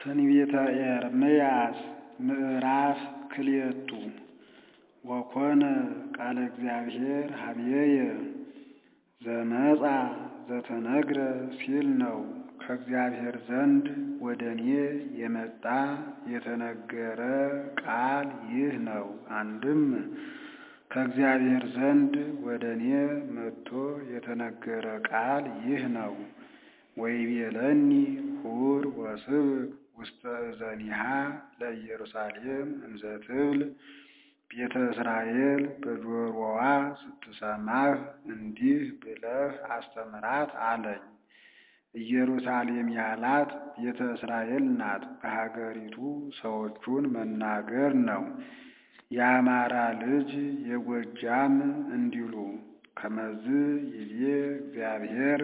ትንቢተ ኤርምያስ ምዕራፍ ክልኤቱ ወኮነ ቃለ እግዚአብሔር ኀበየ ዘመጻ ዘተነግረ ሲል ነው። ከእግዚአብሔር ዘንድ ወደ እኔ የመጣ የተነገረ ቃል ይህ ነው። አንድም ከእግዚአብሔር ዘንድ ወደ እኔ መጥቶ የተነገረ ቃል ይህ ነው። ወይቤለኒ ሁር ወስብክ ውስተ እዘኒሃ ለኢየሩሳሌም እንዘ ትብል ቤተ እስራኤል በጆሮዋ ስትሰማህ እንዲህ ብለህ አስተምራት አለኝ። ኢየሩሳሌም ያላት ቤተ እስራኤል ናት። በሀገሪቱ ሰዎቹን መናገር ነው። የአማራ ልጅ የጎጃም እንዲሉ ከመዝ ይቤ እግዚአብሔር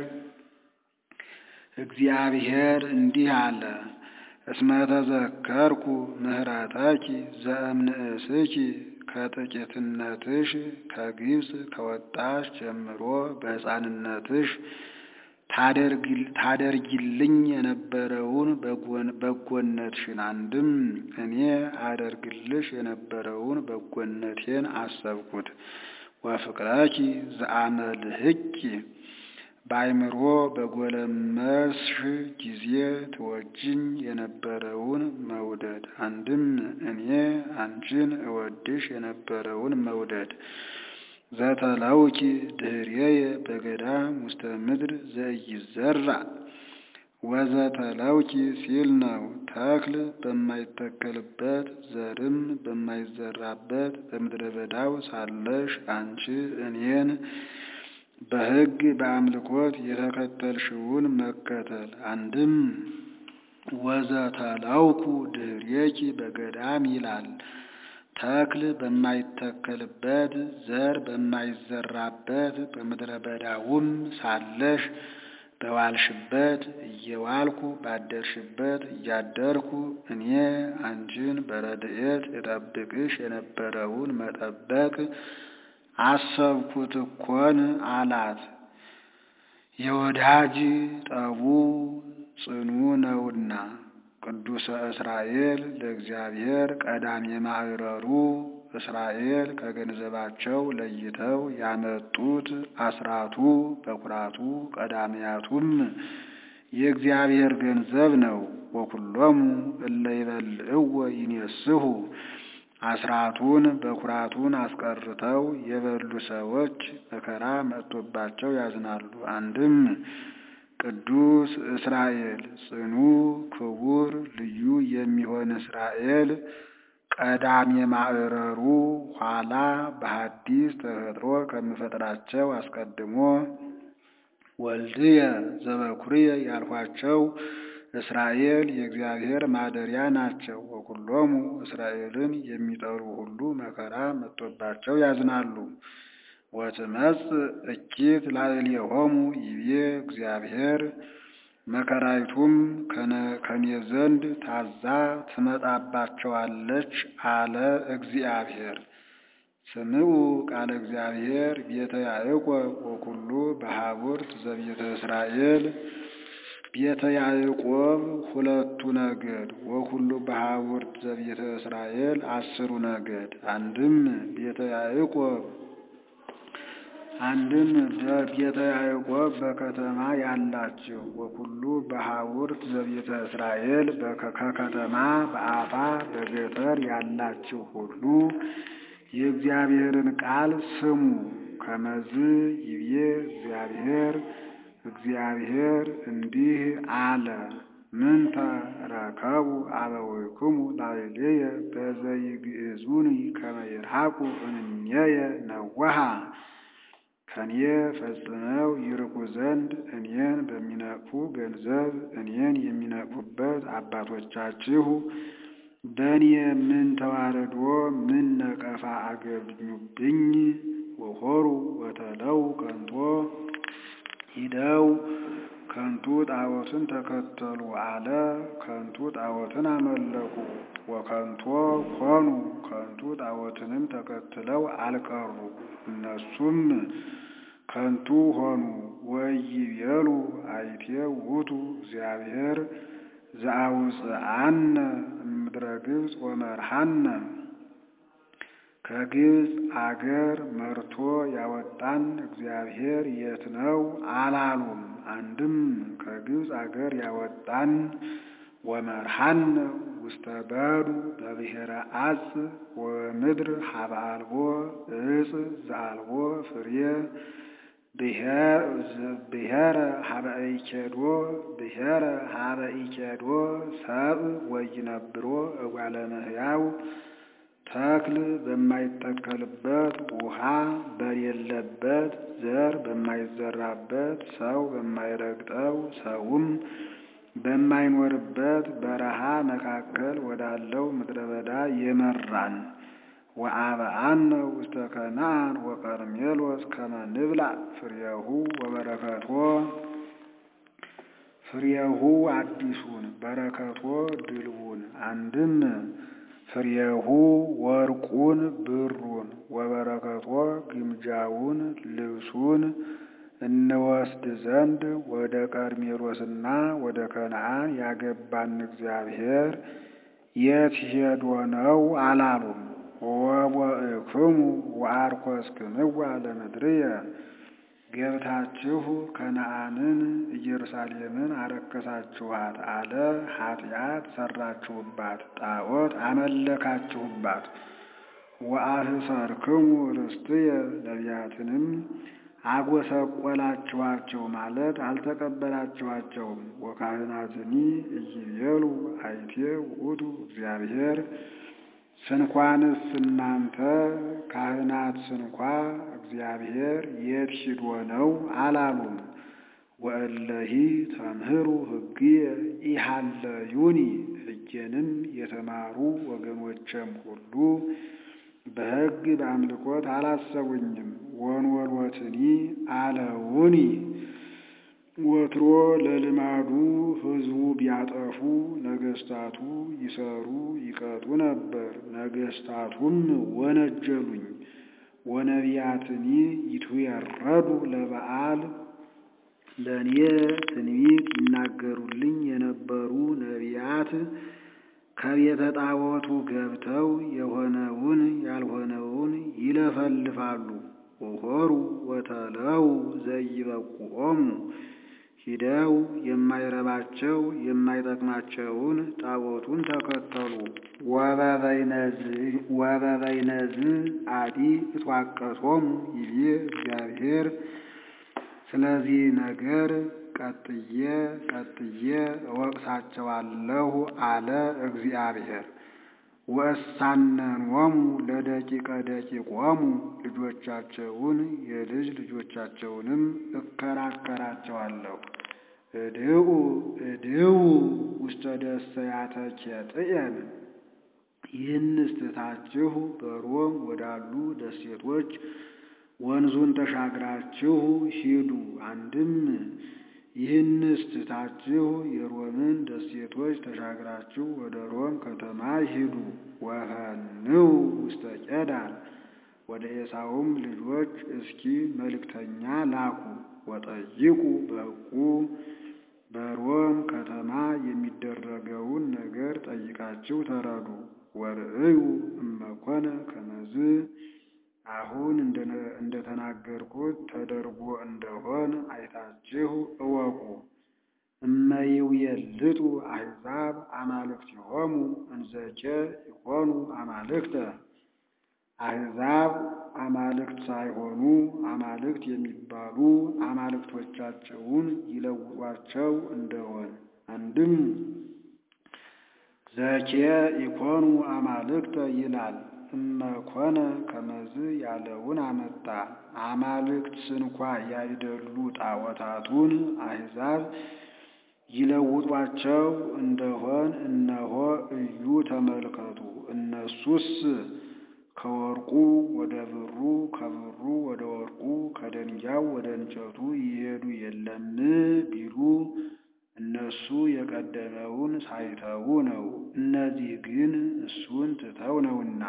እግዚአብሔር እንዲህ አለ። እስመ ተዘከርኩ ምህረተኪ ዘእምንእስኪ ከጥቂትነትሽ ከግብፅ ከወጣሽ ጀምሮ በሕፃንነትሽ ታደርጊልኝ የነበረውን በጎነትሽን አንድም እኔ አደርግልሽ የነበረውን በጎነቴን አሰብኩት። ወፍቅረኪ ዘአመልህኪ በአይምሮ በጎለመስሽ ጊዜ ትወጅኝ የነበረውን መውደድ አንድም እኔ አንቺን እወድሽ የነበረውን መውደድ ዘተለውኪ ድኅሬየ በገዳም ውስተ ምድር ዘኢይዘራ ወዘተለውኪ ሲል ነው። ተክል በማይተከልበት ዘርም በማይዘራበት በምድረ በዳው ሳለሽ አንቺ እኔን በሕግ በአምልኮት የተከተልሽውን መከተል አንድም ወዘተለውኩ ድኅሬኪ በገዳም ይላል። ተክል በማይተከልበት ዘር በማይዘራበት በምድረ በዳውም ሳለሽ በዋልሽበት እየዋልኩ ባደርሽበት እያደርኩ እኔ አንቺን በረድኤት የጠብቅሽ የነበረውን መጠበቅ አሰብኩት እኮን አላት። የወዳጅ ጠቡ ጽኑ ነውና ቅዱሰ እስራኤል ለእግዚአብሔር ቀዳሜ ማዕረሩ እስራኤል ከገንዘባቸው ለይተው ያመጡት አስራቱ በኩራቱ ቀዳሚያቱም የእግዚአብሔር ገንዘብ ነው። ወኩሎሙ እለ ይበልዕዎ ይኔስሁ አስራቱን በኩራቱን አስቀርተው የበሉ ሰዎች መከራ መጥቶባቸው ያዝናሉ። አንድም ቅዱስ እስራኤል ጽኑ ክቡር ልዩ የሚሆን እስራኤል ቀዳሜ ማዕረሩ ኋላ በሐዲስ ተፈጥሮ ከምፈጥራቸው አስቀድሞ ወልድየ ዘበኩርየ ያልኋቸው እስራኤል የእግዚአብሔር ማደሪያ ናቸው። ወኩሎሙ እስራኤልን የሚጠሉ ሁሉ መከራ መጥቶባቸው ያዝናሉ። ወትመጽእ እኪት ላዕሌሆሙ ይቤ እግዚአብሔር መከራይቱም ከኔ ዘንድ ታዛ ትመጣባቸዋለች አለ እግዚአብሔር። ስምዑ ቃለ እግዚአብሔር ቤተ ያዕቆብ ወኩሉ በሀቡርት ዘቤተ እስራኤል ቤተ ያዕቆብ ሁለቱ ነገድ ወኩሉ በሀቡርት ዘቤተ እስራኤል አስሩ ነገድ አንድም ቤተ ያዕቆብ አንድም ቤተ ያዕቆብ በከተማ ያላችሁ ወኩሉ በሀቡርት ዘቤተ እስራኤል ከከተማ በአፋ በገጠር ያላችሁ ሁሉ የእግዚአብሔርን ቃል ስሙ። ከመዝ ይቤ እግዚአብሔር እግዚአብሔር እንዲህ አለ። ምንተ ረከቡ አበዊክሙ ላዕሌየ በዘይግዕዙኒ ከመ ይርሐቁ እምኔየ ነወሃ ከኔ ፈጽመው ይርቁ ዘንድ እኔን በሚነቅፉ ገንዘብ እኔን የሚነቅፉበት አባቶቻችሁ በእኔ ምን ተዋረዶ ምን ነቀፋ አገኙብኝ? ወሆሩ ወተለው ከንቶ ሂደው ከንቱ ጣዖትን ተከተሉ አለ። ከንቱ ጣዖትን አመለኩ። ወከንቶ ሆኑ ከንቱ ጣዖትንም ተከትለው አልቀሩ። እነሱም ከንቱ ሆኑ። ወይቤሉ አይቴ ውእቱ እግዚአብሔር ዘአውፅአነ እምድረ ግብፅ ወመርሃነ ከግብፅ አገር መርቶ ያወጣን እግዚአብሔር የት ነው አላሉም። አንድም ከግብፅ አገር ያወጣን ወመርሃነ ውስተ በዱ በብሔረ አጽ ወምድር ሀበ አልቦ እጽ ዘአልቦ ፍሬ ብሔረ ሀበ ኢኬዶ ብሔረ ሀበ ኢኬዶ ሰብእ ወይነብሮ እጓለ እመሕያው ተክል በማይተከልበት ውሃ በሌለበት ዘር በማይዘራበት ሰው በማይረግጠው ሰውም በማይኖርበት በረሃ መካከል ወዳለው ምድረ በዳ የመራን ወአብአነ ውስተ ከነዓን ወቀርሜሎስ ከመ ንብላዕ ፍሬሁ ወበረከቶ ፍሬሁ አዲሱን በረከቶ ድልቡን አንድም ፍሬሁ ወርቁን ብሩን ወበረከቶ ግምጃውን ልብሱን እንወስድ ዘንድ ወደ ቀርሜሎስና ወደ ከነዓን ያገባን እግዚአብሔር የት ሄዶ ነው አላሉም። ወቦእክሙ ወአርኮስክምዋ ለምድርየ ገብታችሁ ከነዓንን ኢየሩሳሌምን አረከሳችኋት አለ። ኃጢአት ሰራችሁባት፣ ጣዖት አመለካችሁባት። ወአህሰርክሙ ርስትየ ነቢያትንም አጎሰቆላችኋቸው ማለት አልተቀበላችኋቸውም። ወካህናትኒ ኢይቤሉ አይቴ ውእቱ እግዚአብሔር ስንኳንስ እናንተ ካህናት ስንኳ እግዚአብሔር የት ሂዶ ነው አላሉም። ወእለሂ ተምህሩ ሕግየ ኢሃለዩኒ ሕጌንም የተማሩ ወገኖቼም ሁሉ በሕግ በአምልኮት አላሰቡኝም። ወንወልወትኒ አለውኒ ወትሮ ለልማዱ ሕዝቡ ቢያጠፉ ነገስታቱ ይሰሩ ይቀጡ ነበር። ነገስታቱም ወነጀሉኝ። ወነቢያትኒ ይትዌረዱ ለበዓል ለእኔ ትንቢት ይናገሩልኝ የነበሩ ነቢያት ከቤተ ጣዖቱ ገብተው የሆነውን ያልሆነውን ይለፈልፋሉ። ወሖሩ ወተለው ዘይበቁዖሙ ሂደው የማይረባቸው የማይጠቅማቸውን ጣዖቱን ተከተሉ። ወበበይነዝ አዲ እትዋቀሶሙ ይቤ እግዚአብሔር ስለዚህ ነገር ቀጥዬ ቀጥዬ እወቅሳቸዋለሁ አለ እግዚአብሔር። ወእሳነንዎሙ ለደቂቀ ደቂቆሙ ልጆቻቸውን የልጅ ልጆቻቸውንም እከራከራቸዋለሁ። እድኡ እድዉ ውስተ ደሰያተ ኬጥየን ይህንስ ትታችሁ በሮም ወዳሉ ደሴቶች ወንዙን ተሻግራችሁ ሂዱ። አንድም ይህንስ ትታችሁ የሮምን ደሴቶች ተሻግራችሁ ወደ ሮም ከተማ ሂዱ። ወፈንው ውስተ ቄዳር ወደ ኤሳውም ልጆች እስኪ መልእክተኛ ላኩ። ወጠይቁ በሕቁ በሮም ከተማ የሚደረገውን ነገር ጠይቃችሁ ተረዱ። ወርእዩ እመኮነ ከመዝ አሁን እንደተናገርኩት ተደርጎ እንደሆን አይታችሁ እወቁ። እመይውየልጡ አሕዛብ አማልክቲሆሙ እንዘኬ ይኮኑ አማልክተ አሕዛብ አማልክት ሳይሆኑ አማልክት የሚባሉ አማልክቶቻቸውን ይለውጧቸው እንደሆን አንድም ዘኬ ይኮኑ አማልክተ ይላል። እመኮነ ከመዝ ያለውን አመጣ። አማልክት ስንኳ ያይደሉ ጣዖታቱን አሕዛብ ይለውጧቸው እንደሆን እነሆ እዩ ተመልከቱ። እነሱስ ከወርቁ ወደ ብሩ፣ ከብሩ ወደ ወርቁ፣ ከደንጊያው ወደ እንጨቱ ይሄዱ የለም ቢሉ እነሱ የቀደመውን ሳይተዉ ነው። እነዚህ ግን እሱን ትተው ነውና።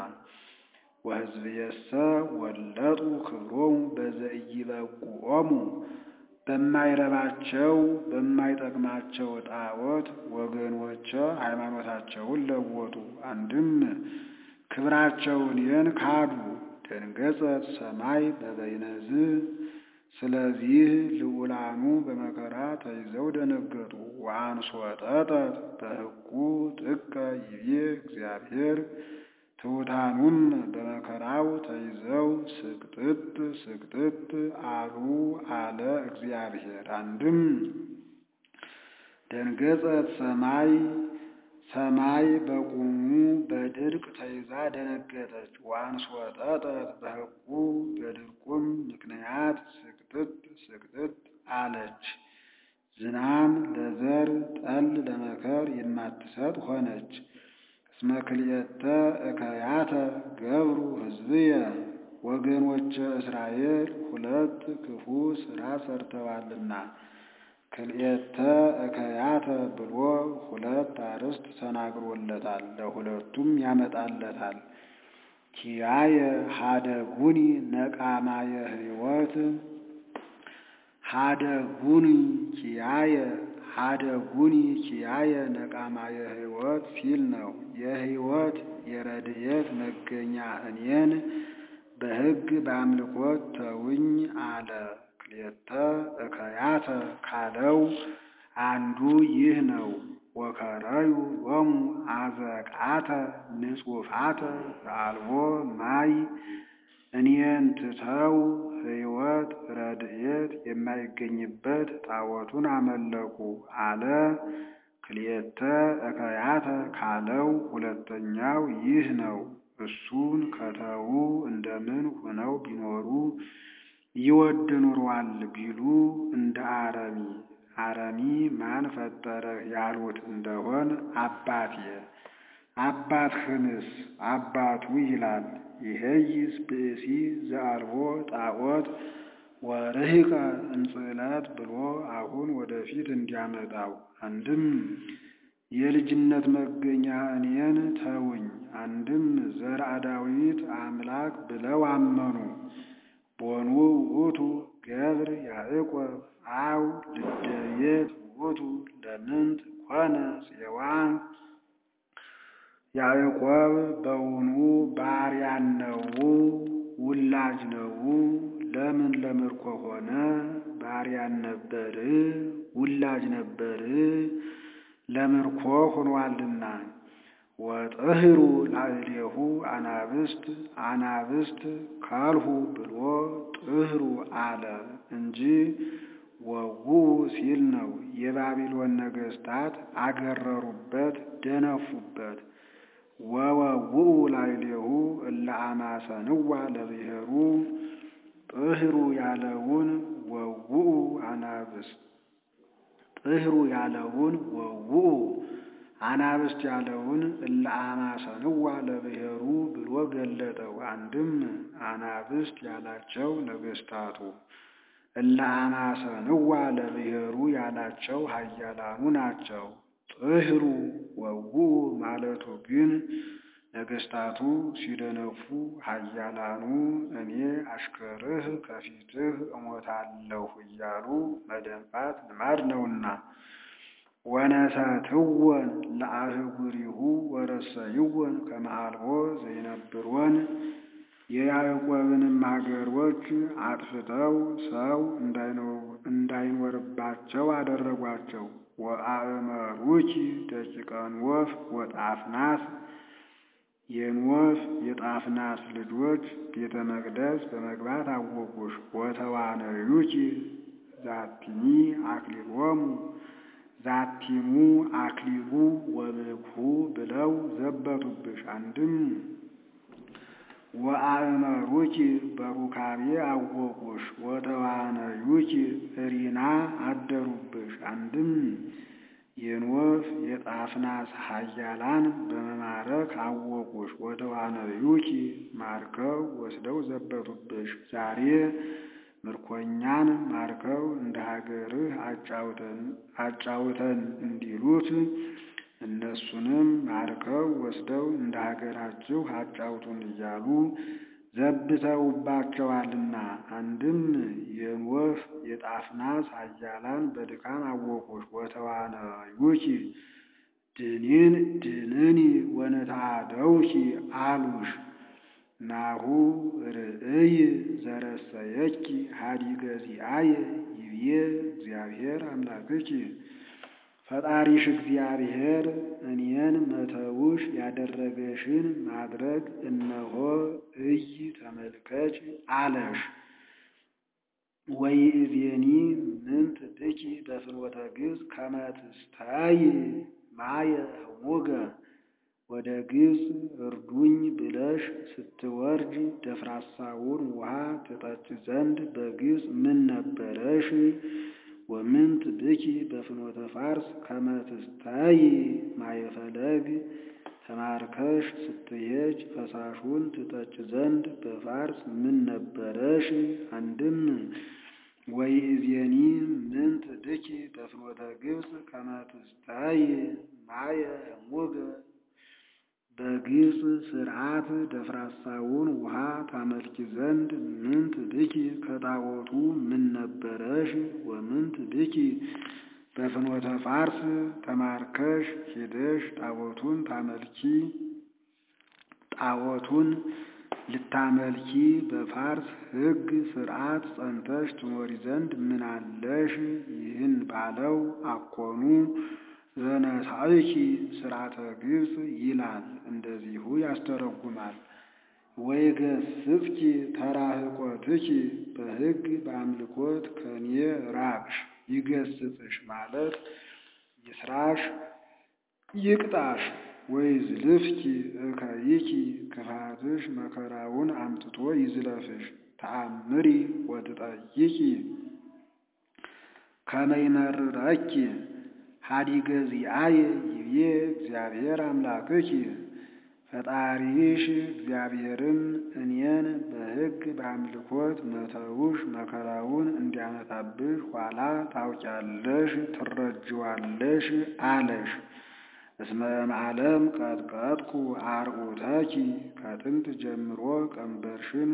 ወሕዝብየሰ ወለጡ ክብሮሙ በዘኢይበቁዖሙ በማይረባቸው በማይጠቅማቸው ጣዖት ወገኖች ሃይማኖታቸውን ለወጡ። አንድም ክብራቸውን የን ካዱ። ደንገጸት ሰማይ በበይነዝ ስለዚህ ልዑላኑ በመከራ ተይዘው ደነገጡ። ወአንሶ ጠጠት በሕጉ ጥቀ ይቤ እግዚአብሔር ትሑታኑም በመከራው ተይዘው ስቅጥጥ ስቅጥጥ አሉ አለ እግዚአብሔር። አንድም ደንገጸት ሰማይ ሰማይ በቁሙ በድርቅ ተይዛ ደነገጠች። ወአንሶ ጠጠት በሕጉ በድርቁም ምክንያት ስቅጥጥ ስቅጥጥ አለች። ዝናም ለዘር ጠል ለመከር የማትሰጥ ሆነች። እስመ ክልኤተ እከያተ ገብሩ ሕዝብየ ወገኖች እስራኤል ሁለት ክፉ ሥራ ሰርተዋልና። ክልኤተ እከያተ ብሎ ሁለት አርዕስት ተናግሮለታል። ለሁለቱም ያመጣለታል። ኪያየ ሀደጉኒ ነቃማየ ሕይወት ሀደጉኒ ኪያየ ሀደጉኒ ኪያየ ነቃማየ ሕይወት ሲል ነው። የሕይወት የረድኤት መገኛ እኔን በሕግ በአምልኮት ተውኝ አለ። ክልኤተ እከያተ ካለው አንዱ ይህ ነው። ወከረዩ ሎሙ አዘቃተ ንጹፋተ ዘአልቦ ማይ እኔን ትተው ሕይወት ረድኤት የማይገኝበት ጣዖቱን አመለኩ አለ። ክልኤተ እከያተ ካለው ሁለተኛው ይህ ነው። እሱን ከተዉ እንደምን ሆነው ቢኖሩ ይወድ ኑሯል ቢሉ እንደ አረሚ አረሚ ማን ፈጠረህ ያሉት እንደሆን አባቴ አባትህንስ አባቱ ይላል። ይሄይስ ብእሲ ዘአልቦ ጣዖት ወርህቀ እንጽላት ብሎ አሁን ወደፊት እንዲያመጣው አንድም የልጅነት መገኛ እኔን ተውኝ፣ አንድም ዘርአ ዳዊት አምላክ ብለው አመኑ። ቦኑ ውእቱ ገብር ያዕቆብ አው ልደየት ውእቱ ለምንት ኮነ ጽዋ ያዕቆብ በውኑ ባሪያን ነው ውላጅ ነው? ለምን ለምርኮ ሆነ? ባሪያን ነበር ውላጅ ነበር ለምርኮ ሆኗልና። ወጥህሩ ላዕሌሁ አናብስት አናብስት ካልሁ ብሎ ጥህሩ አለ እንጂ ወው ሲል ነው። የባቢሎን ነገሥታት አገረሩበት፣ ደነፉበት። ወወውኡ ላዕሌሁ እለ አማሰንዋ ለብሔሩ ጥህሩ ያለውን ወውኡ አናብስት ጥህሩ ያለውን ወውኡ አናብስት ያለውን እለ አማሰንዋ ለብሔሩ ብሎ ገለጠው። አንድም አናብስት ያላቸው ነገሥታቱ እለ አማሰንዋ ለብሔሩ ያላቸው ኃያላኑ ናቸው። ጥህሩ ወውኡ ማለቱ ግን ነገሥታቱ ሲደነፉ ኃያላኑ እኔ አሽከርህ ከፊትህ እሞታለሁ እያሉ መደንፋት ልማድ ነውና። ወነሰትወን ለአህጉሪሁ ወረሰይወን ከመ አልቦ ዘይነብሮን የያዕቆብንም አገሮች አጥፍተው ሰው እንዳይኖርባቸው አደረጓቸው። ወአእመሩኪ ደቂቀ ኖፍ ወጣፍናስ የኖፍ የጣፍናስ ልጆች ቤተ መቅደስ በመግባት አወቁሽ። ወተዋነዩኪ ዛቲኒ አክሊሎሙ ዛቲሙ አክሊሉ ወብክሁ ብለው ዘበቱብሽ። አንድም ወአእመሩኪ በሩካቤ አወቁሽ። ወተዋነዩኪ እሪና አደሩብሽ። አንድም የኖፍ የጣፍናስ ኃያላን በመማረክ አወቁሽ። ወተዋነዩኪ ማርከው ወስደው ዘበቱብሽ። ዛሬ ምርኮኛን ማርከው እንደ ሀገርህ አጫውተን እንዲሉት እነሱንም ማርከው ወስደው እንደ ሀገራችሁ አጫውቱን እያሉ ዘብተውባቸዋልና። አንድም የኖፍ የጣፍናስ ኃያላን በድካም አወቁሽ። ወተዋነዩኪ ድኒን ድንኒ ወነታደውኪ አሉሽ። ናሁ ርእይ ዘረሰየኪ ሀዲገ ዚአየ ይብዬ እግዚአብሔር አምላክኪ ፈጣሪሽ እግዚአብሔር እኔን መተውሽ ያደረገሽን ማድረግ እነሆ እይ ተመልከች አለሽ። ወይእዜኒ ምንት ብኪ በፍኖተ ግብፅ ከመ ትስታይ ማየ ህሙገ ወደ ግብፅ እርዱኝ ብለሽ ስትወርጅ ደፍራሳውን ውሃ ትጠጭ ዘንድ በግብፅ ምን ነበረሽ? ወምንት ብኪ በፍኖተ ፋርስ ከመ ትስታይ ማየ ፈለግ ተማርከሽ ስትሄጅ ፈሳሹን ትጠጭ ዘንድ በፋርስ ምን ነበረሽ? አንድም ወይእዜኒ ምንት ብኪ በፍኖተ ግብፅ ከመ ትስታይ ማየ ህሙገ በግብፅ ሥርዓት ደፍራሳውን ውሃ ታመልኪ ዘንድ ምንት ብኪ ከጣዖቱ ምን ነበረሽ? ወምንት ብኪ በፍኖተ ፋርስ ተማርከሽ ሄደሽ ጣዖቱን ታመልኪ ጣዖቱን ልታመልኪ በፋርስ ሕግ ሥርዓት ጸንተሽ ትኖሪ ዘንድ ምን አለሽ? ይህን ባለው አኮኑ ዘነሳይኪ ሥርዓተ ግብፅ ይላል። እንደዚሁ ያስተረጉማል። ወይገስጽኪ ተራህቆትኪ በሕግ በአምልኮት ከኔ ራቅሽ። ይገስጽሽ ማለት ይስራሽ ይቅጣሽ። ወይዝልፍኪ እከይኪ ክፋትሽ መከራውን አምጥቶ ይዝለፍሽ። ተአምሪ ወትጠይቂ ከመ ይመርረኪ ሀዲገ ዚአየ ይብዬ እግዚአብሔር አምላክኪ ፈጣሪሽ እግዚአብሔርም እኔን በሕግ በአምልኮት መተውሽ መከራውን እንዲያመጣብሽ ኋላ ታውቂያለሽ፣ ትረጅዋለሽ አለሽ። እስመ እምዓለም ቀጥቀጥኩ አርዑተኪ ከጥንት ጀምሮ ቀንበርሽን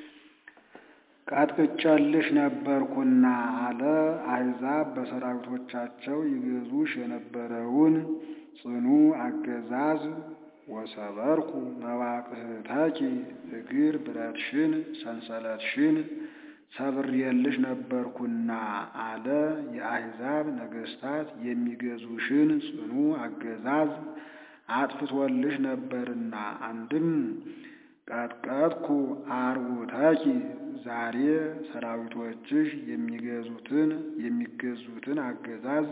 ቀጥቅጨልሽ ነበርኩና አለ። አሕዛብ በሰራዊቶቻቸው ይገዙሽ የነበረውን ጽኑ አገዛዝ ወሰበርኩ መዋቅህተኪ እግር ብረትሽን ሰንሰለትሽን ሰብሬልሽ ነበርኩና አለ። የአሕዛብ ነገሥታት የሚገዙሽን ጽኑ አገዛዝ አጥፍቶልሽ ነበርና። አንድም ቀጥቀጥኩ አርዑተኪ ዛሬ ሰራዊቶችሽ የሚገዙትን የሚገዙትን አገዛዝ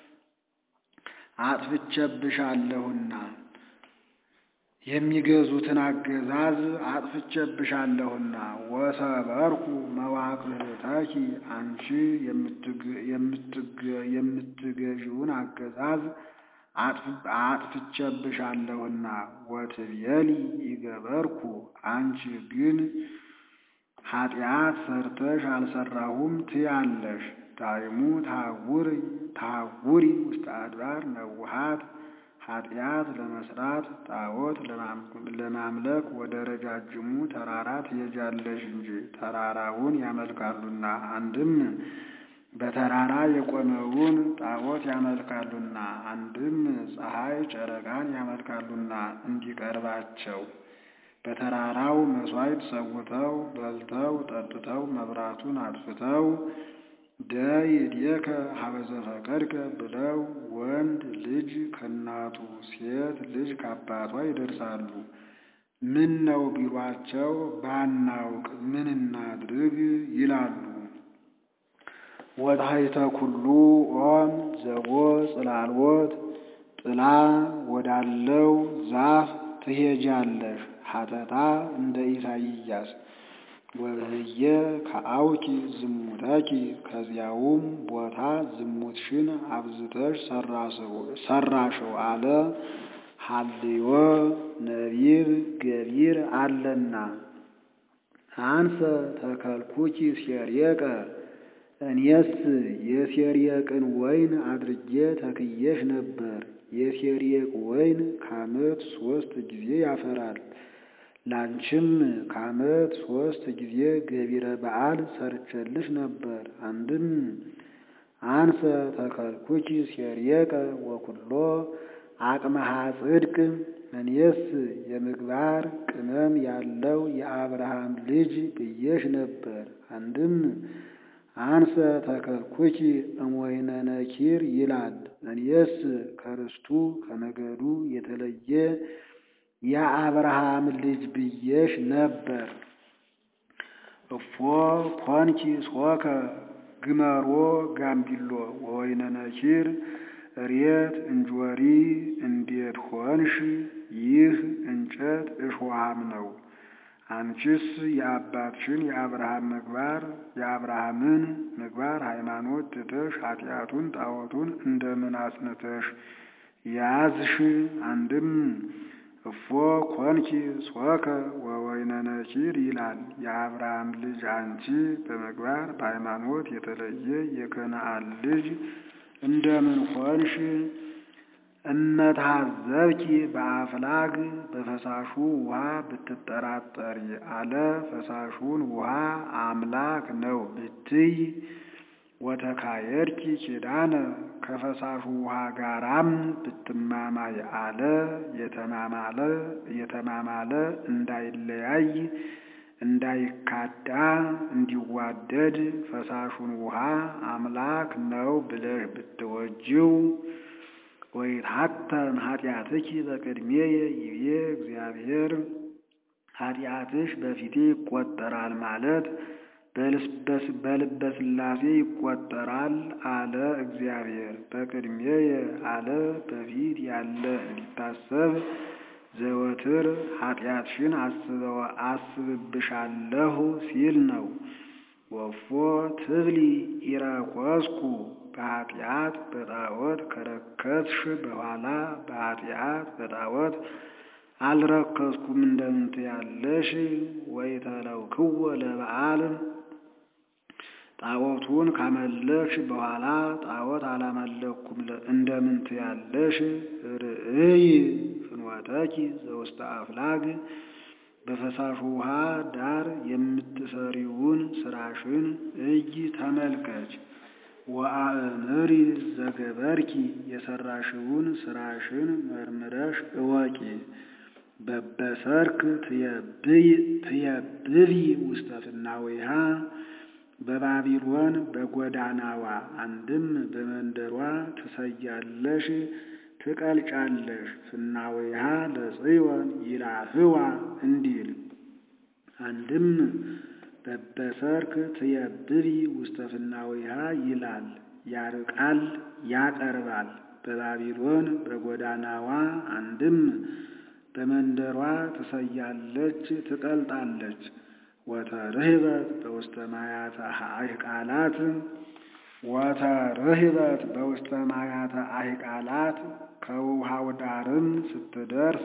አጥፍቼብሻለሁና የሚገዙትን አገዛዝ አጥፍቼብሻለሁና። ወሰበርኩ መዋቅህተኪ አንቺ የምትገዢውን አገዛዝ አጥፍቼብሻለሁና። ወትቤሊ ይገበርኩ አንቺ ግን ኃጢአት ሰርተሽ አልሰራሁም ትያለሽ። ዳይሙ ታውሪ ታውሪ ውስተ አድባር ነውሃት ኃጢአት ለመስራት ጣዖት ለማምለክ ወደ ረጃጅሙ ተራራ ትሄጃለሽ እንጂ ተራራውን ያመልካሉና። አንድም በተራራ የቆመውን ጣዖት ያመልካሉና፣ አንድም ፀሐይ ጨረቃን ያመልካሉና እንዲቀርባቸው በተራራው መሥዋዕት ሰውተው በልተው ጠጥተው መብራቱን አጥፍተው ደይዴከ ሀበዘ ፈቀድከ ብለው ወንድ ልጅ ከእናቱ ሴት ልጅ ከአባቷ ይደርሳሉ። ምን ነው ቢሏቸው ባናውቅ ምን እናድርግ ይላሉ። ወታሕተ ኩሉ ኦም ዘቦ ጽላልወት ጥላ ወዳለው ዛፍ ትሄጃለሽ። ሀተታ እንደ ኢሳይያስ ወበህየ ከአውኪ ዝሙተኪ ከዚያውም ቦታ ዝሙትሽን አብዝተሽ ሰራሽው አለ። ሀልዮ ነቢብ ገቢር አለና አንሰ ተከልኩኪ ሴርየቀ እኔስ የሴርየቅን ወይን አድርጌ ተክየሽ ነበር። የሴርየቅ ወይን ከዓመት ሦስት ጊዜ ያፈራል። ላንቺም ከዓመት ሶስት ጊዜ ገቢረ በዓል ሰርቼልሽ ነበር። አንድም አንሰ ተከልኩኪ ሴርየቀ ወኩሎ አቅመሃ ጽድቅ እኔስ የምግባር ቅመም ያለው የአብርሃም ልጅ ብዬሽ ነበር። አንድም አንሰ ተከልኩኪ እምወይነ ነኪር ይላል። እኔስ ከርስቱ ከነገዱ የተለየ የአብርሃም ልጅ ብዬሽ ነበር። እፎ ኮንኪ ሶከ ግመሮ ጋምቢሎ ወወይነ ነኪር እሬት እንጆሪ እንዴት ሆንሽ? ይህ እንጨት እሾሃም ነው። አንቺስ የአባትሽን የአብርሃም ምግባር የአብርሃምን ምግባር ሃይማኖት ትተሽ ኃጢአቱን ጣዖቱን እንደምን አጽንተሽ ያዝሽ? አንድም እፎ ኮንኪ ሶከ ወወይነ ነኪር ይላል። የአብርሃም ልጅ አንቺ በምግባር በሃይማኖት የተለየ የከነዓን ልጅ እንደምን ሆንሽ? እመታዘብኪ በአፍላግ በፈሳሹ ውሃ ብትጠራጠሪ አለ። ፈሳሹን ውሃ አምላክ ነው ብትይ ወተካየድኪ ኪዳነ ከፈሳሹ ውሃ ጋራም ብትማማይ አለ። የተማማለ የተማማለ እንዳይለያይ እንዳይካዳ እንዲዋደድ ፈሳሹን ውሃ አምላክ ነው ብለሽ ብትወጂው ወይትሐተም ኃጢአትኪ በቅድሜየ ይቤ እግዚአብሔር ኃጢአትሽ በፊቴ ይቆጠራል ማለት በልበ ሥላሴ ይቆጠራል አለ እግዚአብሔር። በቅድሜየ አለ በፊት ያለ እንዲታሰብ ዘወትር ኃጢአትሽን አስብብሻለሁ ሲል ነው። ወፎ ትብሊ ኢረኮስኩ በኃጢአት በጣዖት ከረከስሽ በኋላ በኃጢአት በጣዖት አልረከስኩም እንደምን ትያለሽ? ወይተለውክዎ ለበዓል ጣዖቱን ካመለክሽ በኋላ ጣዖት አላመለኩም እንደምን ትያለሽ? ርእይ ፍኖተኪ ዘውስተ አፍላግ በፈሳሹ ውሃ ዳር የምትሰሪውን ስራሽን እይ ተመልከች። ወአእምሪ ዘገበርኪ የሰራሽውን ስራሽን መርምረሽ እወቂ። በበሰርክ ትየብቢ ውስተ ፍናዊሃ በባቢሎን በጎዳናዋ አንድም በመንደሯ ትሰያለሽ ትቀልጫለሽ። ፍናዊሃ ለጽዮን ይላህዋ እንዲል አንድም በበሰርክ ትየብቢ ውስተ ፍናዊሃ ይላል። ያርቃል ያቀርባል። በባቢሎን በጎዳናዋ አንድም በመንደሯ ትሰያለች ትቀልጣለች። ወተርህበት በውስተ ማያተ አህቃላት ወተርህበት በውስተ ማያተ አህቃላት ከውሃው ዳርም ስትደርስ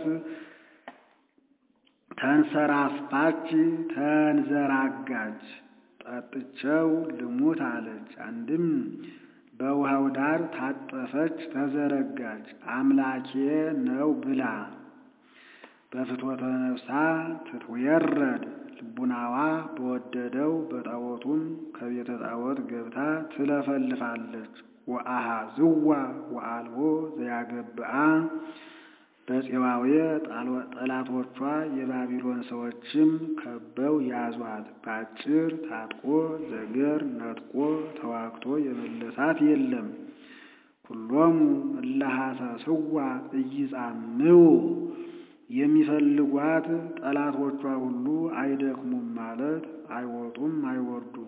ተንሰራፋች ተንዘራጋች። ጠጥቸው ልሙት አለች። አንድም በውሃው ዳር ታጠፈች ተዘረጋች። አምላኬ ነው ብላ በፍትወተ ነፍሳ ትትወረድ ልቡናዋ በወደደው በጣዖቱም ከቤተ ጣዖት ገብታ ትለፈልፋለች። ወአሃዝዋ ወአልቦ ዘያገብአ በፄዋዌ ጠላቶቿ የባቢሎን ሰዎችም ከበው ያዟት። በአጭር ታጥቆ ዘገር ነጥቆ ተዋግቶ የመለሳት የለም። ኩሎሙ እለሐሰስዋ ኢይጻምው የሚፈልጓት ጠላቶቿ ሁሉ አይደክሙም ማለት አይወጡም አይወርዱም።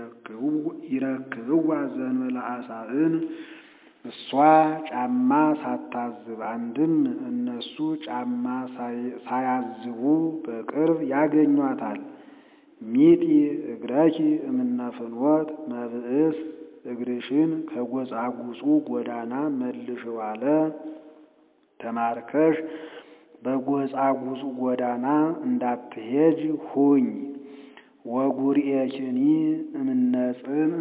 ይረክብዋ ዘእንበለ አሳእን እሷ ጫማ ሳታዝብ አንድም እነሱ ጫማ ሳያዝቡ በቅርብ ያገኟታል። ሚጢ እግረኪ እምነ ፍኖት መብእስ እግርሽን ከጎጻጉጹ ጎዳና መልሽው አለ። ተማርከሽ በጎጻጉጹ ጎዳና እንዳትሄጅ ሁኝ። ወጉርኤኪኒ እምነ ጽምዕ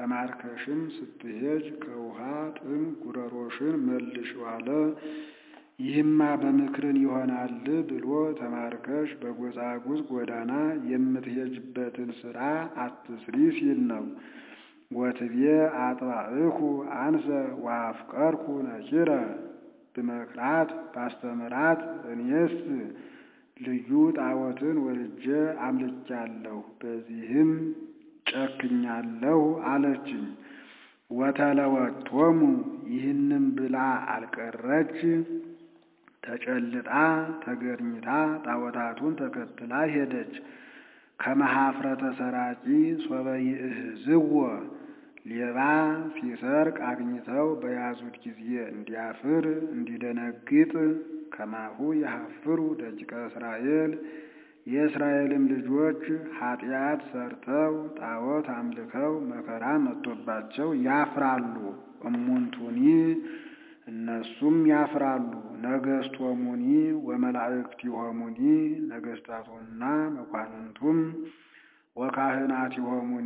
ተማርከሽም ስትሄጅ ከውሃ ጥም ጉረሮሽን መልሽው አለ። ይህማ በምክርን ይሆናል ብሎ ተማርከሽ በጎጻጉጽ ጎዳና የምትሄጅበትን ሥራ አትስሪ ሲል ነው። ወትቤ አጥባእኩ አንሰ ወአፍቀርኩ ነኪረ ብመክራት ባስተምራት እኔስ ልዩ ጣዖትን ወልጄ አምልቻለሁ፣ በዚህም ጨክኛለሁ አለችኝ። ወተለወቶሙ ይህንም ብላ አልቀረች፣ ተጨልጣ ተገርኝታ ጣዖታቱን ተከትላ ሄደች። ከመሃፍረተ ሰራቂ ሶበ ይእህዝዎ ሌባ ሲሰርቅ አግኝተው በያዙት ጊዜ እንዲያፍር እንዲደነግጥ ከማሁ የሀፍሩ ደቂቀ እስራኤል የእስራኤልም ልጆች ኃጢአት ሰርተው ጣዖት አምልከው መከራ መጥቶባቸው ያፍራሉ። እሙንቱኒ እነሱም ያፍራሉ። ነገሥቶሙኒ ወመላእክቲሆሙኒ ነገሥታቱና መኳንንቱም ወካህናቲሆሙኒ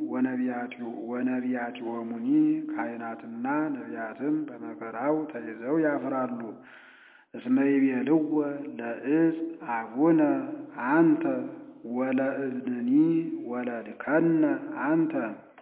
ወነቢያቲሆሙኒ ካህናትና ነቢያትም በመከራው ተይዘው ያፍራሉ። እስመ ይቤልዎ ለዕፅ አቡነ አንተ ወለእብንኒ ወለድከነ አንተ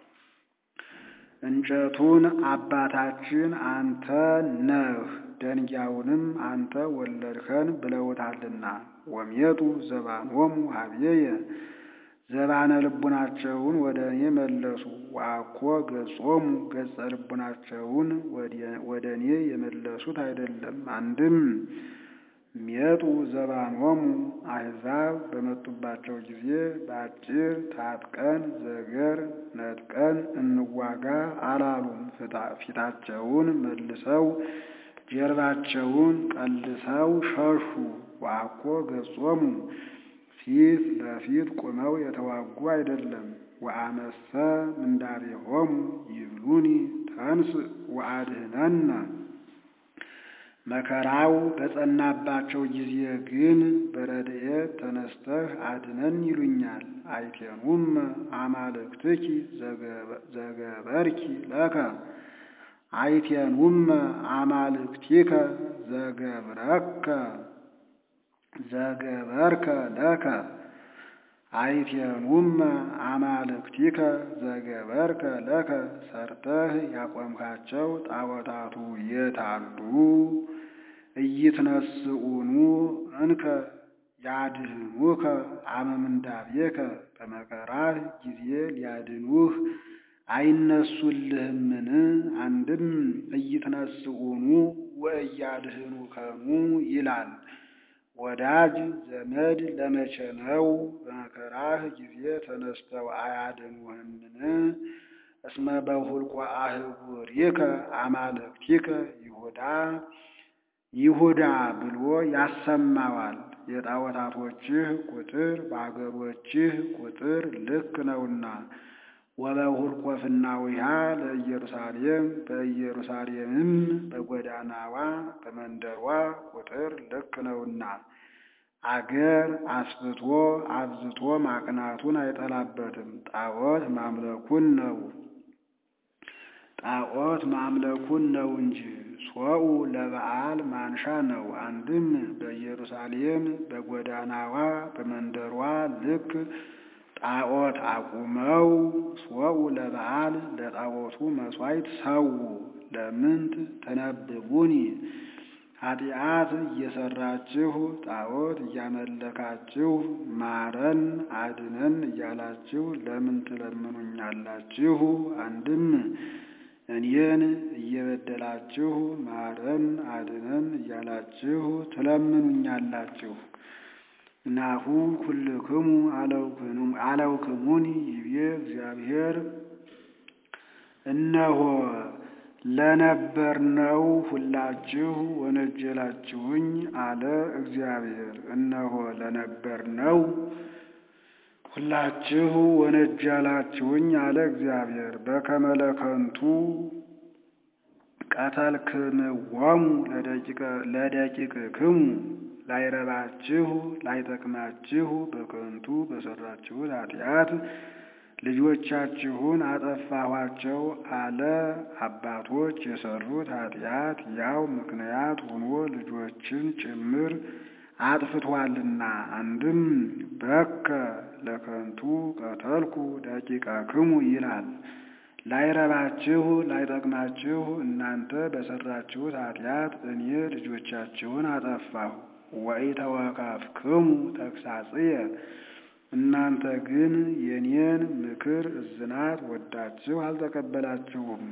እንጨቱን አባታችን አንተ ነህ፣ ደንጊያውንም አንተ ወለድከን ብለውታልና። ወሜጡ ዘባኖሙ ሀቤየ ዘባነ ልቡናቸውን ወደ እኔ መለሱ። ወአኮ ገጾሙ ገጸ ልቡናቸውን ወደ እኔ የመለሱት አይደለም። አንድም ሜጡ ዘባኖሙ አሕዛብ በመጡባቸው ጊዜ በአጭር ታጥቀን ዘገር ነጥቀን እንዋጋ አላሉም። ፊታቸውን መልሰው ጀርባቸውን ቀልሰው ሸሹ። ወአኮ ገጾሙ ፊት ለፊት ቁመው የተዋጉ አይደለም። ወአመሰ ምንዳቤሆሙ ይብሉኒ ተንስ ወአድህነነ መከራው በጸናባቸው ጊዜ ግን በረድኤት ተነስተህ አድነን ይሉኛል። አይቴኑም አማልክትኪ ዘገበርኪ ለከ አይቴኑም አማልክቲከ ዘገብረከ ዘገበርከ ለከ አይቴኑም አማልክቲከ ዘገበርከ ለከ ሰርተህ ያቆምካቸው ጣዖታቱ የታሉ? ኢይትነስኡኑ እንከ ያድህኑከ አመምንዳቤከ በመከራህ ጊዜ ሊያድኑህ አይነሱልህምን? አንድም ኢይትነስኡኑ ወእያድህኑከሙ ይላል። ወዳጅ ዘመድ ለመቼ ነው? በመከራህ ጊዜ ተነስተው አያድኑህምን? እስመ በሁልቆ አህጉሪከ አማልክቲከ ይሁዳ ይሁዳ ብሎ ያሰማዋል። የጣዖታቶችህ ቁጥር በአገሮችህ ቁጥር ልክ ነውና። ወበሁልቆ ፍናዊሃ ለኢየሩሳሌም በኢየሩሳሌምም በጎዳናዋ በመንደሯ ቁጥር ልክ ነውና። አገር አስፍቶ አብዝቶ ማቅናቱን አይጠላበትም። ጣዖት ማምለኩን ነው ጣዖት ማምለኩን ነው እንጂ ሶኡ ለበዓል ማንሻ ነው። አንድም በኢየሩሳሌም በጎዳናዋ በመንደሯ ልክ ጣዖት አቁመው ሶኡ ለበዓል ለጣዖቱ መሥዋዕት ሰው ለምንት ተነብቡኒ ኃጢአት እየሰራችሁ ጣዖት እያመለካችሁ ማረን አድነን እያላችሁ ለምን ትለምኑኛላችሁ? አንድም እኔን እየበደላችሁ ማረን አድነን እያላችሁ ትለምኑኛላችሁ። ናሁ ኩልክሙ አለውክሙኒ ይቤ እግዚአብሔር እነሆ ለነበርነው ሁላችሁ ወነጀላችሁኝ አለ እግዚአብሔር። እነሆ ለነበርነው ሁላችሁ ወነጀላችሁኝ አለ እግዚአብሔር። በከመ ለከንቱ ቀተልክምዎሙ ለደቂቅክሙ ላይረባችሁ ላይጠቅማችሁ በከንቱ በሰራችሁት ኃጢአት ልጆቻችሁን አጠፋኋቸው አለ። አባቶች የሰሩት ኃጢአት ያው ምክንያት ሆኖ ልጆችን ጭምር አጥፍቷልና። አንድም በከ ለከንቱ ቀተልኩ ደቂቀክሙ ይላል። ላይረባችሁ ላይጠቅማችሁ እናንተ በሰራችሁት ኃጢአት እኔ ልጆቻችሁን አጠፋሁ። ወኢተወከፍክሙ ተግሣጽየ እናንተ ግን የኔን ምክር እዝናት ወዳችሁ አልተቀበላችሁም።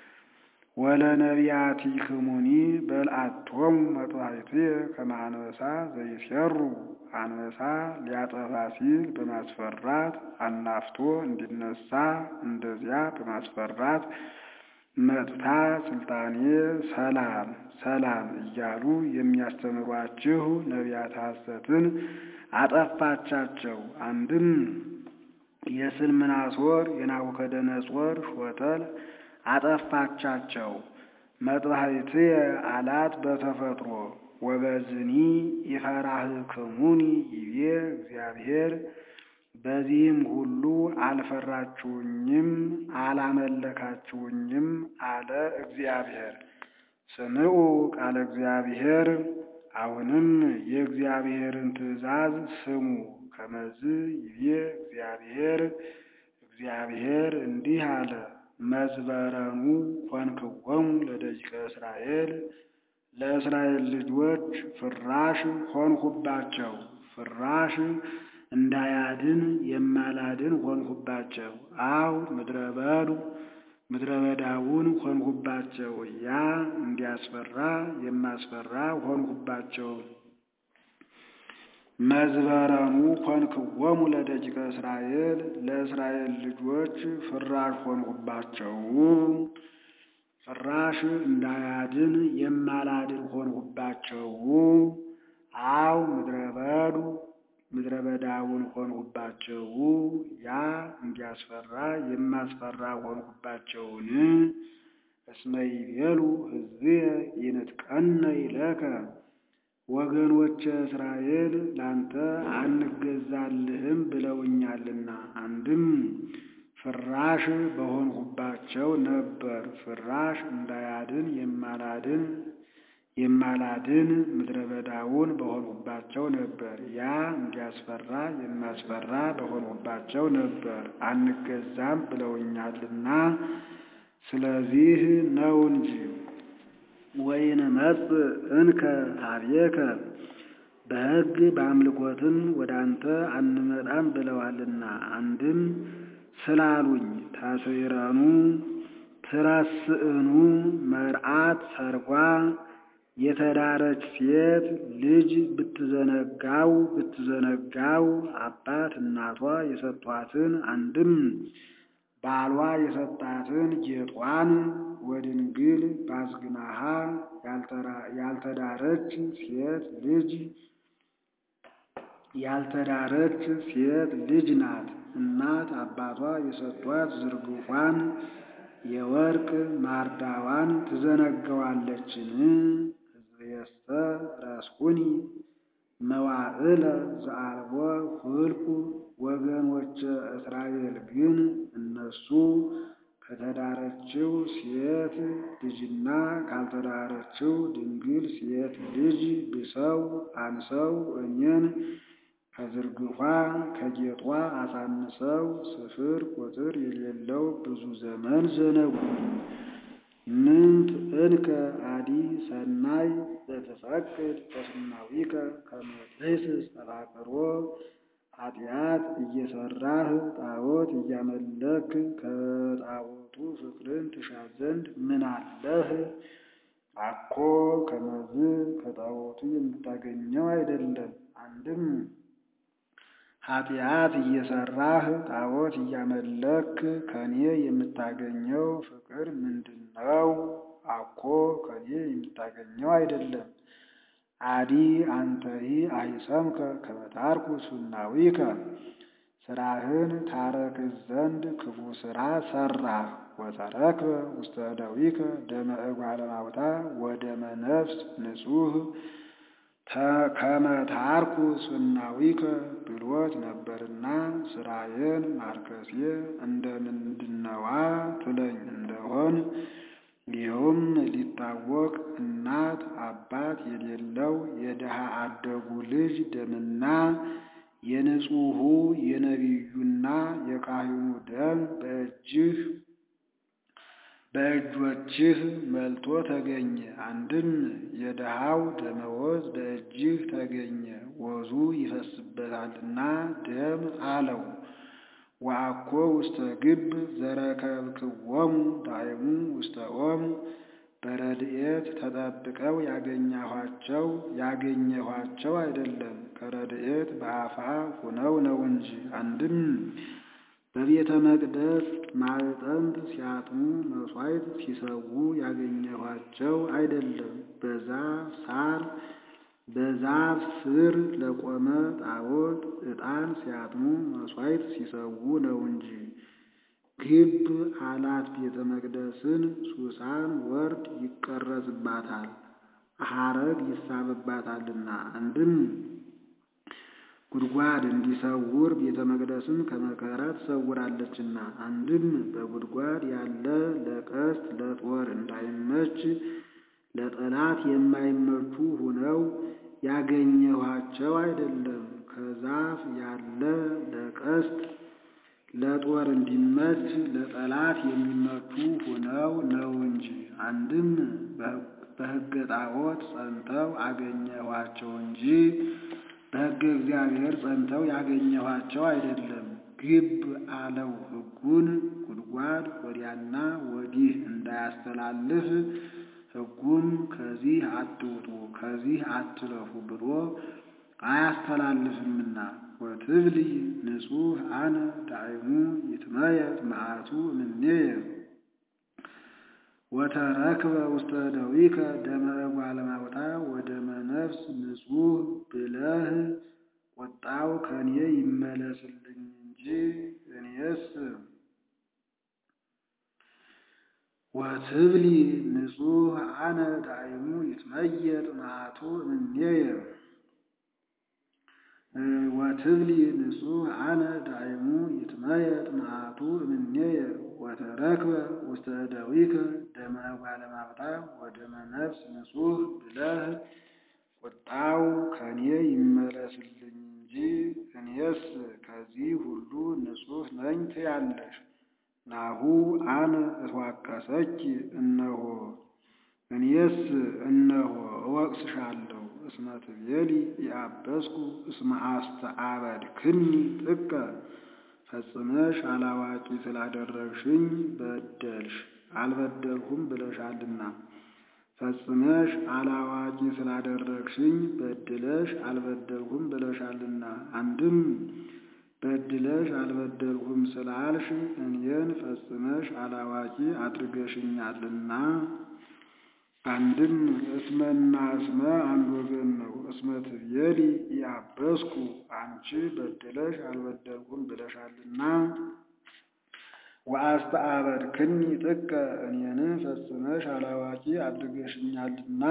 ወለነቢያቲክሙኒ በልዓቶሙ መጥዋዕትየ ከመ አንበሳ ዘይሴሩ አንበሳ ሊያጠፋ ሲል በማስፈራት አናፍቶ እንዲነሳ እንደዚያ በማስፈራት መጥታ ስልጣኔ ሰላም ሰላም እያሉ የሚያስተምሯችሁ ነቢያት ሐሰትን አጠፋቻቸው። አንድም የስልምናሶር የናቡከደነጾር ሾተል አጠፋቻቸው። መጥባሕትየ አላት በተፈጥሮ ወበዝኒ ይፈራህክሙኒ ይቤ እግዚአብሔር በዚህም ሁሉ አልፈራችሁኝም አላመለካችሁኝም አለ እግዚአብሔር። ስምዑ ቃለ እግዚአብሔር አሁንም የእግዚአብሔርን ትእዛዝ ስሙ። ከመዝ ይቤ እግዚአብሔር እግዚአብሔር እንዲህ አለ መዝበረኑ ሆንክዎሙ ለደቂቀ እስራኤል ለእስራኤል ልጆች ፍራሽ ሆንሁባቸው። ፍራሽ እንዳያድን የማላድን ሆንሁባቸው። አው ምድረ በዱ ምድረ በዳውን ሆንሁባቸው። ያ እንዲያስፈራ የማስፈራ ሆንሁባቸው። መዝበረኑ ሆንክዎሙ ለደቂቀ እስራኤል ለእስራኤል ልጆች ፍራሽ ሆንሁባቸው። ፍራሽ እንዳያድን የማላድን ሆንሁባቸው። አው ምድረ በዱ ምድረ በዳውን ሆንሁባቸው። ያ እንዲያስፈራ የማስፈራ ሆንሁባቸውን። እስመ ይቤሉ ሕዝብየ ይንጥቀነ ይለከ ወገኖች እስራኤል ላንተ አንገዛልህም ብለውኛልና። አንድም ፍራሽ በሆንሁባቸው ነበር። ፍራሽ እንዳያድን የማላድን የማላድን ምድረ በዳውን በሆንሁባቸው ነበር። ያ እንዲያስፈራ የማስፈራ በሆንሁባቸው ነበር። አንገዛም ብለውኛልና ስለዚህ ነው እንጂ ወይንመጽእ እንከ ኀቤከ በሕግ በአምልኮትም ወደ አንተ አንመጣም ብለዋልና። አንድም ስላሉኝ ታስረኑ ትረስእኑ መርዓት ሰርጓ የተዳረች ሴት ልጅ ብትዘነጋው ብትዘነጋው አባት እናቷ የሰጧትን አንድም ባሏ የሰጣትን ጌጧን ወድንግል ባዝግናሃ ያልተዳረች ሴት ልጅ ያልተዳረች ሴት ልጅ ናት። እናት አባቷ የሰጧት ዝርግፏን የወርቅ ማርዳዋን ትዘነገዋለችን። ሕዝብየሰ ረስኩኒ መዋዕለ ዘአልቦ ሁልቁ ወገኖች እስራኤል ግን እነሱ ከተዳረችው ሴት ልጅና ካልተዳረችው ድንግል ሴት ልጅ ብሰው አንሰው እኔን ከዝርግፏ ከጌጧ አሳንሰው ስፍር ቁጥር የሌለው ብዙ ዘመን ዘነጉኝ። ምንት እንከ አዲ ሰናይ ዘትፈቅድ በስናዊከ ከመ ትሕስስ ተፋቅሮ ኃጢአት እየሰራህ ጣዖት እያመለክ ከጣዖቱ ፍቅርን ትሻ ዘንድ ምን አለህ? አኮ ከመዝ ከጣዖቱ የምታገኘው አይደለም። አንድም ኃጢአት እየሰራህ ጣዖት እያመለክ ከኔ የምታገኘው ፍቅር ምንድን ነው? አኮ ከኔ የምታገኘው አይደለም። አዲ አንተሂ አይሰምከ ከመ ታርኩስ ሱናዊከ ስራህን ታረክስ ዘንድ ክፉ ስራ ሰራህ። ወተረክበ ውስተ እደዊከ ደመ እጓለ እማውታ ወደመ ነፍስ ንጹሕ ከመ ታርኩስ ሱናዊከ ብሎት ነበርና ስራዬን ማርከሴ እንደምንድነዋ ትለኝ እንደሆን ይኸውም ሊታወቅ እናት አባት የሌለው የድሃ አደጉ ልጅ ደምና የንጹሑ የነቢዩና የካህኑ ደም በእጅህ በእጆችህ መልቶ ተገኘ። አንድም የድሃው ደመወዝ በእጅህ ተገኘ፣ ወዙ ይፈስበታልና ደም አለው። ወአኮ ውስተ ግብ ዘረከብክዎሙ ዳይሙ ውስተ ኦም በረድኤት ተጠብቀው ያገኘኋቸው ያገኘኋቸው አይደለም ከረድኤት በአፋ ሆነው ነው እንጂ። አንድም በቤተ መቅደስ ማዕጠንት ሲያጥኑ መሥዋዕት ሲሰዉ ያገኘኋቸው አይደለም በዛፍ ሳር በዛፍ ስር ለቆመ ጣዖት ዕጣን ሲያጥኑ መሥዋዕት ሲሰዉ ነው እንጂ። ግብ አላት ቤተ መቅደስን ሱሳን ወርድ ይቀረጽባታል ሐረግ ይሳብባታልና። አንድም ጉድጓድ እንዲሰውር ቤተ መቅደስን ከመከራ ትሰውራለችና። አንድም በጉድጓድ ያለ ለቀስት ለጦር እንዳይመች ለጠላት የማይመቹ ሁነው ያገኘኋቸው አይደለም ከዛፍ ያለ ለቀስት ለጦር እንዲመች ለጠላት የሚመቹ ሆነው ነው እንጂ። አንድም በሕገ ጣዖት ጸንተው አገኘኋቸው እንጂ በሕገ እግዚአብሔር ጸንተው ያገኘኋቸው አይደለም። ግብ አለው ሕጉን ጉድጓድ ወዲያና ወዲህ እንዳያስተላልፍ ሕጉም ከዚህ አትውጡ ከዚህ አትለፉ ብሎ አያስተላልፍምና። ወትብሊ ንጹሕ አነ ዳይሙ ይትመየጥ መዓቱ እምኔየ ወተረክበ ውስተ ደዊከ ደመ እጓለ እማውታ ወደመ ነፍስ ንጹሕ ብለህ ቁጣው ከኔ ይመለስልኝ እንጂ እኔስ ወትብሊ ንጹሕ አነ ዳይሙ ይትመየጥ መዓቱ እምኔየ ወትብሊ ንጹሕ አነ ዳይሙ ይትመየጥ መዓቱ እምኔየ ወተረክበ ውስተ እደዊከ ደመ እጓለ እማውታ ወደመ ነፍስ ንጹሕ ብለህ ቁጣው ከኔ ይመለስልኝ እንጂ እኔስ ከዚህ ሁሉ ንጹሕ ነኝ ትያለሽ። ናሁ አነ እትዋቀሰኪ እነሆ እኔስ እነሆ እወቅስሻለሁ። እስመ ትቤሊ ኢአበስኩ እስመ አስተአበድክኒ ጥቀ ፈጽመሽ አላዋቂ ስላደረግሽኝ በደልሽ አልበደልሁም ብለሻልና። ፈጽመሽ አላዋቂ ስላደረግሽኝ በድለሽ አልበደልሁም ብለሻልና። አንድም በድለሽ አልበደልሁም ስላልሽ እኔን ፈጽመሽ አላዋቂ አድርገሽኛልና። አንድም እስመና እስመ አንድ ወገን ነው። እስመ ትቤሊ ኢአበስኩ አንቺ በድለሽ አልበደልሁም ብለሻልና። ወአስተአበድክኒ ጥቀ እኔንም ፈጽመሽ አላዋቂ አድርገሽኛልና።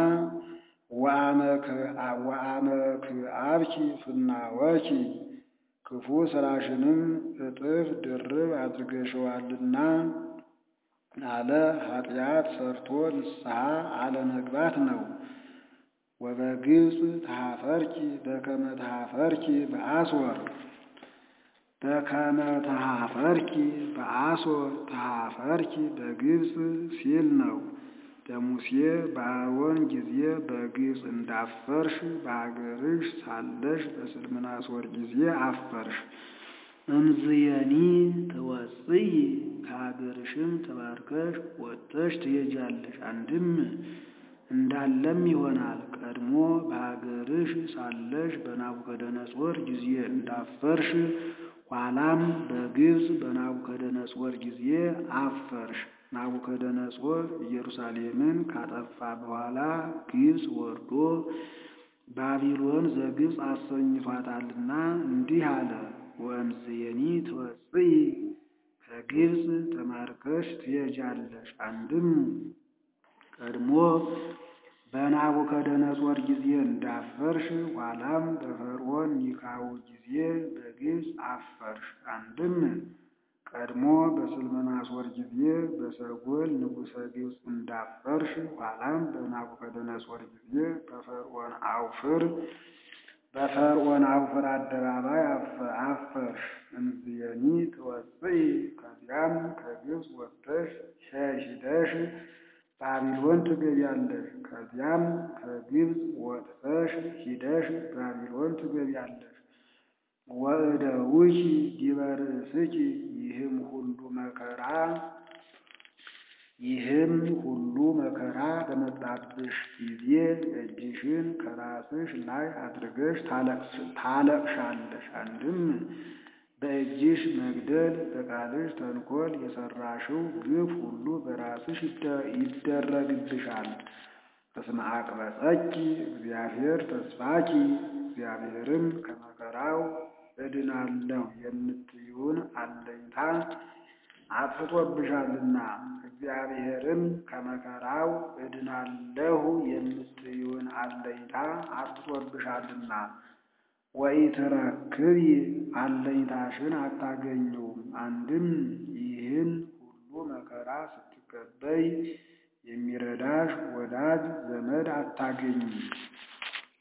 ወአመክዓብኪ ፍናወኪ ክፉ ስራሽንም እጥፍ ድርብ አድርገሽዋልና አለ ኃጢአት ሰርቶ ንስሐ አለመግባት ነው። ወበግብፅ ተሃፈርኪ በከመ ተሃፈርኪ በአስወር በከመ ተሃፈርኪ በአስወር ተሃፈርኪ በግብፅ ሲል ነው። በሙሴ በአሮን ጊዜ በግብፅ እንዳፈርሽ በአገርሽ ሳለሽ በስልምናሶር ጊዜ አፈርሽ። እምዝየኒ ትወፅይ ከሀገርሽም ተባርከሽ ወጥተሽ ትሄጃለሽ። አንድም እንዳለም ይሆናል ቀድሞ በሀገርሽ ሳለሽ በናቡከደነጾር ጊዜ እንዳፈርሽ ኋላም በግብፅ በናቡከደነጾር ጊዜ አፈርሽ። ናቡከደነጾር ኢየሩሳሌምን ካጠፋ በኋላ ግብፅ ወርዶ ባቢሎን ዘግብፅ አሰኝቷታልና እንዲህ አለ። ወእምዝየኒ ትወፅይ ከግብፅ ተማርከሽ ትሄጃለሽ። አንድም ቀድሞ በናቡከደነጾር ጊዜ እንዳፈርሽ ኋላም በፈርዖን ኒካው ጊዜ በግብፅ አፈርሽ። አንድም ቀድሞ በስልመናሶር ጊዜ በሰጎል ንጉሠ ግብፅ እንዳፈርሽ ኋላም በናቡከደነጾር ጊዜ በፈርዖን አውፍር በፈርዖን አውፍር አደባባይ አፈርሽ። እምዝየኒ ትወፅኢ ከዚያም ከግብፅ ወጥተሽ ሄደሽ ባቢሎን ትገቢያለሽ። ከዚያም ከግብፅ ወጥተሽ ሂደሽ ባቢሎን ትገቢያለሽ። ወእደዊኪ ዲበ ርእስኪ ይህም ሁሉ መከራ ይህም ሁሉ መከራ በመጣብሽ ጊዜ እጅሽን ከራስሽ ላይ አድርገሽ ታለቅሻለሽ። አንድም በእጅሽ መግደል በቃልሽ ተንኮል የሰራሽው ግፍ ሁሉ በራስሽ ይደረግብሻል። በስመ አቅበጸኪ እግዚአብሔር ተስፋኪ እግዚአብሔርም ከመከራው እድናለሁ የምትይውን አለኝታ አጥፍቶብሻልና እግዚአብሔርም ከመከራው እድናለሁ የምትይውን አለኝታ አጥፍቶብሻልና ወኢትረክቢ አለኝታሽን አታገኙም። አንድም ይህን ሁሉ መከራ ስትቀበይ የሚረዳሽ ወዳጅ ዘመድ አታገኝም።